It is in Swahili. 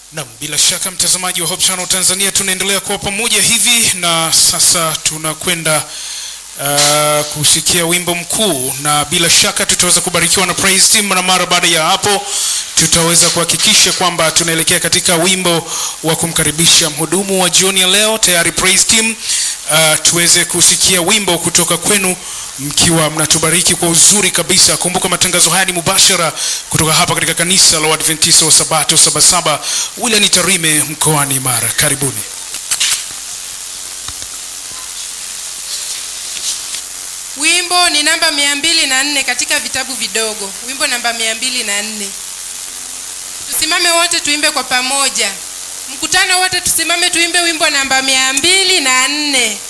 Naam, bila shaka mtazamaji wa Hope Channel Tanzania, tunaendelea kuwa pamoja hivi na sasa tunakwenda uh, kusikia wimbo mkuu, na bila shaka tutaweza kubarikiwa na praise team, na mara baada ya hapo tutaweza kuhakikisha kwamba tunaelekea katika wimbo wa kumkaribisha mhudumu wa jioni ya leo. Tayari praise team, uh, tuweze kusikia wimbo kutoka kwenu mkiwa mnatubariki kwa uzuri kabisa. Kumbuka matangazo haya ni mubashara kutoka hapa katika kanisa la Waadventista wa Sabato Sabasaba wilayani Tarime mkoani Mara. Karibuni. Wimbo ni namba mia mbili na nne katika vitabu vidogo, wimbo namba mia mbili na nne. Tusimame wote tuimbe kwa pamoja, mkutano wote tusimame tuimbe wimbo namba mia mbili na nne.